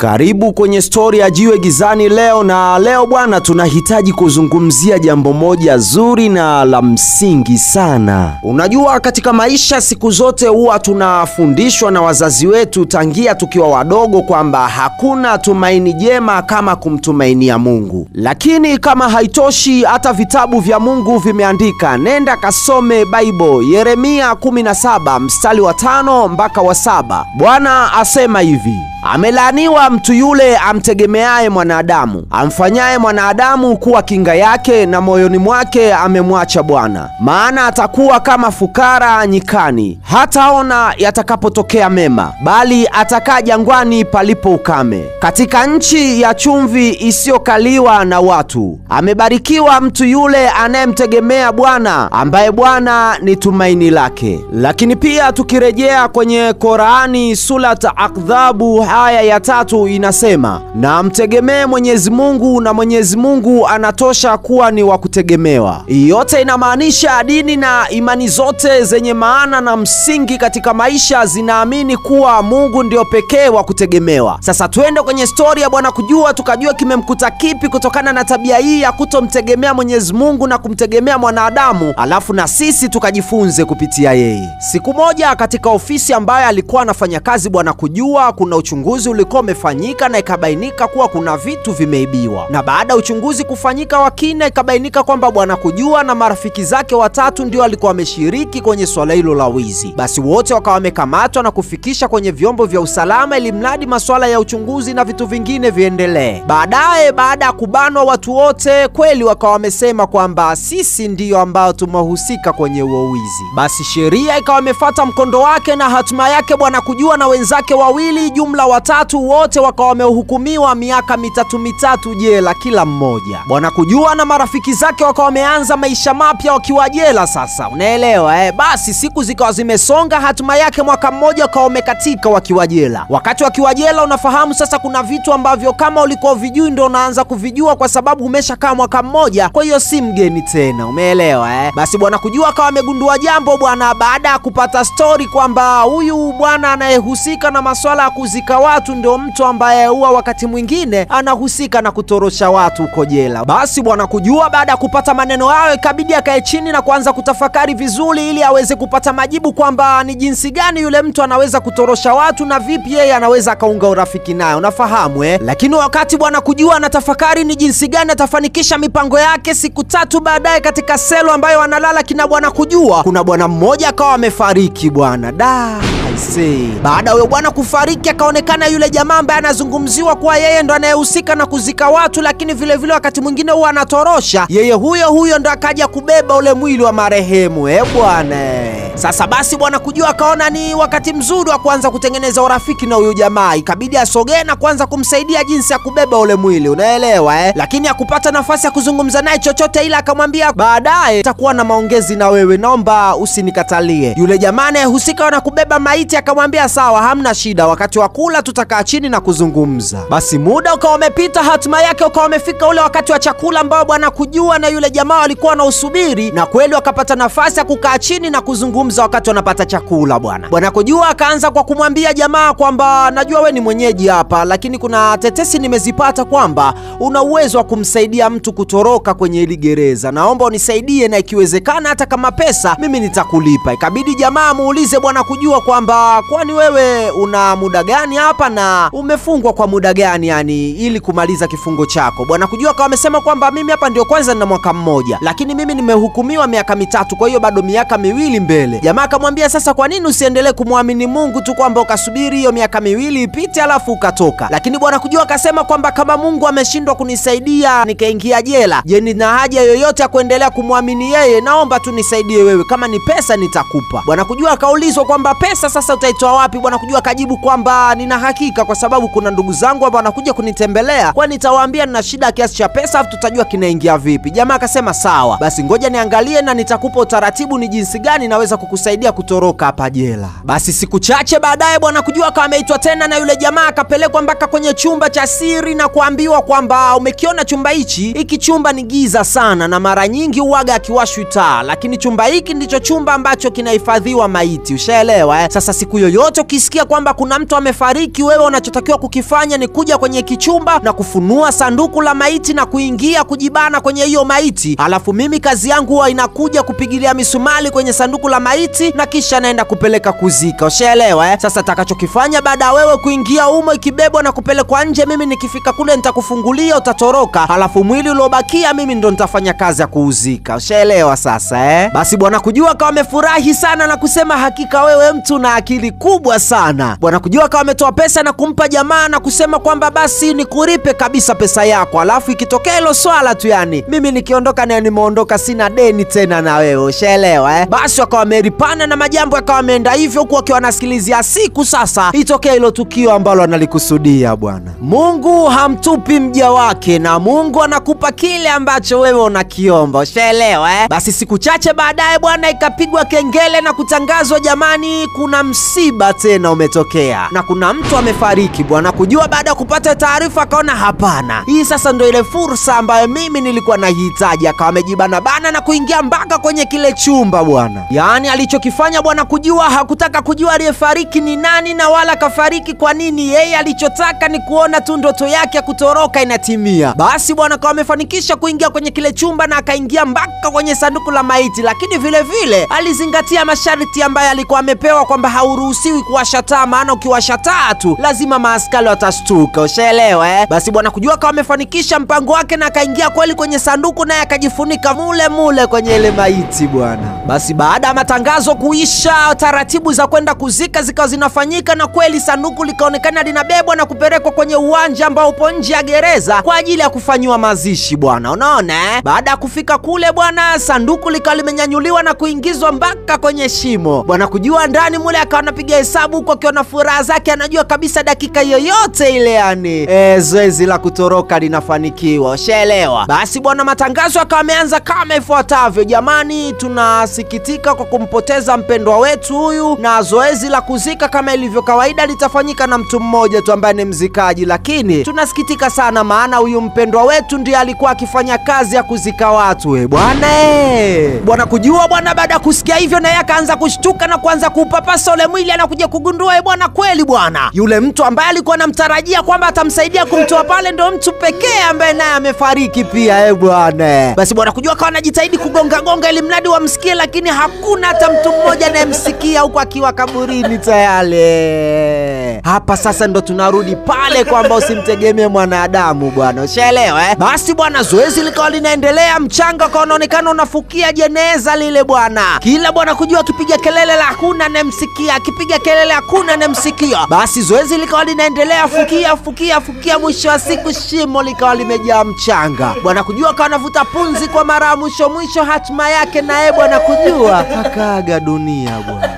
Karibu kwenye stori ya Jiwe Gizani leo, na leo bwana, tunahitaji kuzungumzia jambo moja zuri na la msingi sana. Unajua, katika maisha siku zote huwa tunafundishwa na wazazi wetu tangia tukiwa wadogo kwamba hakuna tumaini jema kama kumtumainia Mungu. Lakini kama haitoshi, hata vitabu vya Mungu vimeandika, nenda kasome Bible, Yeremia 17 mstari wa tano mpaka wa saba. Bwana asema hivi: Amelaaniwa mtu yule amtegemeaye mwanadamu, amfanyaye mwanadamu kuwa kinga yake, na moyoni mwake amemwacha Bwana. Maana atakuwa kama fukara nyikani, hataona yatakapotokea mema, bali atakaa jangwani palipo ukame, katika nchi ya chumvi isiyokaliwa na watu. Amebarikiwa mtu yule anayemtegemea Bwana, ambaye Bwana ni tumaini lake. Lakini pia tukirejea kwenye Korani Surat Akdhabu aya ya tatu inasema, na mtegemee Mwenyezi Mungu na Mwenyezi Mungu anatosha kuwa ni wa kutegemewa. Yote inamaanisha dini na imani zote zenye maana na msingi katika maisha zinaamini kuwa Mungu ndio pekee wa kutegemewa. Sasa twende kwenye stori ya Bwana Kujua tukajua kimemkuta kipi kutokana na tabia hii ya kutomtegemea Mwenyezi Mungu na kumtegemea mwanadamu, alafu na sisi tukajifunze kupitia yeye. Siku moja katika ofisi ambayo alikuwa anafanya kazi Bwana Kujua, kuna uchunguzi ulikuwa umefanyika na ikabainika kuwa kuna vitu vimeibiwa. Na baada ya uchunguzi kufanyika wa kina, ikabainika kwamba Bwana Kujua na marafiki zake watatu ndio walikuwa wameshiriki kwenye swala hilo la wizi. Basi wote wakawa wamekamatwa na kufikisha kwenye vyombo vya usalama, ili mradi masuala ya uchunguzi na vitu vingine viendelee. Baadaye, baada ya kubanwa watu wote, kweli wakawa wamesema kwamba sisi ndiyo ambao tumehusika kwenye huo wizi. Basi sheria ikawa imefuata mkondo wake, na hatima yake Bwana Kujua na wenzake wawili, jumla watatu, wote wakawa wamehukumiwa miaka mitatu mitatu jela kila mmoja. Bwana Kujua na marafiki zake wakawa wameanza maisha mapya wakiwa jela. Sasa unaelewa eh? Basi siku zikawa zimesonga, hatima yake mwaka mmoja ukawa umekatika wakiwa jela. Wakati wakiwa jela, unafahamu sasa, kuna vitu ambavyo kama ulikuwa vijui ndo unaanza kuvijua kwa sababu umeshakaa mwaka mmoja, kwa hiyo si mgeni tena, umeelewa eh? Basi Bwana Kujua akawa amegundua jambo bwana, baada ya kupata stori kwamba huyu bwana anayehusika na masuala ya kuzika watu ndio mtu ambaye huwa wakati mwingine anahusika na kutorosha watu huko jela. Basi Bwana Kujua baada ya kupata maneno hayo, ikabidi akae chini na kuanza kutafakari vizuri, ili aweze kupata majibu kwamba ni jinsi gani yule mtu anaweza kutorosha watu na vipi yeye anaweza akaunga urafiki naye, unafahamu eh? Lakini wakati Bwana Kujua anatafakari ni jinsi gani atafanikisha mipango yake, siku tatu baadaye, katika selo ambayo analala kina Bwana Kujua, kuna bwana mmoja akawa amefariki bwana da aisee. Baada ya huyo bwana kufariki, akaonekana yule jamaa ambaye anazungumziwa kuwa yeye ndo anayehusika na kuzika watu, lakini vilevile vile wakati mwingine huwa anatorosha, yeye huyo huyo ndo akaja kubeba ule mwili wa marehemu eh bwana. Sasa basi Bwana Kujua akaona ni wakati mzuri wa kuanza kutengeneza urafiki na huyu jamaa, ikabidi asogee na kuanza kumsaidia jinsi ya kubeba ule mwili, unaelewa eh? Lakini hakupata nafasi ya kuzungumza naye chochote, ila akamwambia baadaye takuwa na maongezi na wewe, naomba usinikatalie. Yule jamaa anayehusika na kubeba maiti akamwambia sawa, hamna shida, wakati wa kula tutakaa chini na kuzungumza. Basi muda ukawa umepita, hatima yake ukawa umefika ule wakati wa chakula ambao Bwana Kujua na yule jamaa walikuwa wanausubiri, na kweli wakapata nafasi ya kukaa chini na kuzungumza wakati wanapata chakula. Bwana Bwana Kujua akaanza kwa kumwambia jamaa kwamba najua we ni mwenyeji hapa, lakini kuna tetesi nimezipata kwamba una uwezo wa kumsaidia mtu kutoroka kwenye hili gereza. Naomba unisaidie, na ikiwezekana hata kama pesa mimi nitakulipa. Ikabidi jamaa amuulize Bwana Kujua kwamba kwani wewe una muda gani hapa na umefungwa kwa muda gani, yani ili kumaliza kifungo chako? Bwana Kujua akawa amesema kwamba mimi hapa ndio kwanza nina mwaka mmoja, lakini mimi nimehukumiwa miaka mitatu, kwa hiyo bado miaka miwili mbele. Jamaa akamwambia sasa, kwa nini usiendelee kumwamini Mungu tu kwamba ukasubiri hiyo miaka miwili ipite alafu ukatoka? Lakini Bwana Kujua akasema kwamba kama Mungu ameshindwa kunisaidia nikaingia jela, je, nina haja yoyote ya kuendelea kumwamini yeye? Naomba tu nisaidie wewe, kama ni pesa nitakupa. Bwana Kujua akaulizwa kwamba pesa sasa utaitoa wapi? Bwana Kujua akajibu kwamba nina hakika, kwa sababu kuna ndugu zangu ambao wanakuja kunitembelea, kwa nitawaambia nina shida ya kiasi cha pesa, afu tutajua kinaingia vipi. Jamaa akasema sawa, basi ngoja niangalie na nitakupa utaratibu ni jinsi gani naweza kukusaidia kutoroka hapa jela. Basi siku chache baadaye bwana kujua akawa ameitwa tena na yule jamaa akapelekwa mpaka kwenye chumba cha siri na kuambiwa kwamba umekiona chumba hichi, hiki chumba ni giza sana na mara nyingi uwaga akiwashwi taa, lakini chumba hiki ndicho chumba ambacho kinahifadhiwa maiti. Ushaelewa eh? Sasa siku yoyote ukisikia kwamba kuna mtu amefariki, wewe unachotakiwa kukifanya ni kuja kwenye hiki chumba na kufunua sanduku la maiti na kuingia kujibana kwenye hiyo maiti, alafu mimi kazi yangu huwa inakuja kupigilia misumali kwenye sanduku la maiti na kisha naenda kupeleka kuzika. Ushaelewa eh? Sasa takachokifanya baada ya wewe kuingia umo ikibebwa na kupelekwa nje, mimi nikifika kule nitakufungulia, utatoroka, alafu mwili uliobakia mimi ndo nitafanya kazi ya kuuzika. Ushaelewa sasa eh? Basi bwana kujua akawa amefurahi sana na kusema hakika wewe mtu na akili kubwa sana. Bwana kujua akawa ametoa pesa na kumpa jamaa na kusema kwamba basi nikuripe kabisa pesa yako, alafu ikitokea hilo swala tu, yani mimi nikiondoka naye nimeondoka, sina deni tena na wewe. Ushaelewa eh? Basi wakawa wameripana na majambo yakawa ameenda hivyo, huku wakiwa wanasikilizia siku sasa itokea hilo tukio ambalo analikusudia bwana. Mungu hamtupi mja wake na Mungu anakupa kile ambacho wewe unakiomba. Ushaelewa eh? Basi siku chache baadaye bwana, ikapigwa kengele na kutangazwa, jamani, kuna msiba tena umetokea na kuna mtu amefariki bwana. Kujua baada ya kupata taarifa akaona hapana, hii sasa ndo ile fursa ambayo mimi nilikuwa nahitaji. Akawa amejibana bana na kuingia mpaka kwenye kile chumba bwana. Yaani alichokifanya bwana kujua hakutaka kujua aliyefariki ni nani na wala kafariki kwa nini. Yeye alichotaka ni kuona tu ndoto yake ya kutoroka inatimia. Basi bwana akawa amefanikisha kuingia kwenye kile chumba na akaingia mpaka kwenye sanduku la maiti, lakini vile vile alizingatia masharti ambayo alikuwa amepewa kwamba hauruhusiwi kuwasha taa, maana ukiwasha taa tu lazima maaskari watastuka. Ushaelewa eh? Basi bwana kujua akawa amefanikisha mpango wake na akaingia kweli kwenye sanduku, naye akajifunika mule mule kwenye ile maiti bwana. Basi baada ya matangazo kuisha, taratibu za kwenda kuzika zikawa zinafanyika, na kweli sanduku likaonekana linabebwa na kupelekwa kwenye uwanja ambao upo nje ya gereza kwa ajili ya kufanyiwa mazishi bwana. Unaona eh? Baada ya kufika kule bwana, sanduku likawa limenyanyuliwa na kuingizwa mpaka kwenye shimo bwana. Kujua ndani mule akawa anapiga hesabu huku akiwa na furaha zake, anajua kabisa dakika yoyote ile yani e, zoezi la kutoroka linafanikiwa. Ushaelewa? Basi bwana, matangazo akawa ameanza kama ifuatavyo: jamani, tunasikitika kwa kumpoteza mpendwa wetu huyu, na zoezi la kuzika kama ilivyo kawaida litafanyika na mtu mmoja tu ambaye ni mzikaji, lakini tunasikitika sana, maana huyu mpendwa wetu ndiye alikuwa akifanya kazi ya kuzika watu. E bwana e. Bwana kujua bwana, baada ya kusikia hivyo, naye akaanza kushtuka na kuanza kuupapasa ule mwili, anakuja kugundua e bwana, kweli bwana, yule mtu ambaye alikuwa anamtarajia kwamba atamsaidia kumtoa pale ndo mtu pekee ambaye naye amefariki pia. E bwana, basi bwana kujua akawa anajitahidi kugonga gonga ili mradi wamsikie, lakini hakuna hata mtu mmoja anayemsikia huku akiwa kaburini tayari. Hapa sasa ndo tunarudi pale kwamba usimtegemee mwanadamu bwana, ushaelewa eh? Basi bwana, zoezi likawa linaendelea, mchanga ukawa unaonekana unafukia jeneza lile bwana, kila bwana kujua akipiga kelele la hakuna anayemsikia, akipiga kelele hakuna anayemsikia. Basi zoezi likawa linaendelea, fukia fukia fukia, mwisho wa siku shimo likawa limejaa mchanga. Bwana kujua akawa anavuta punzi kwa mara ya mwisho mwisho, hatima yake naye bwana kujua akaaga dunia bwana.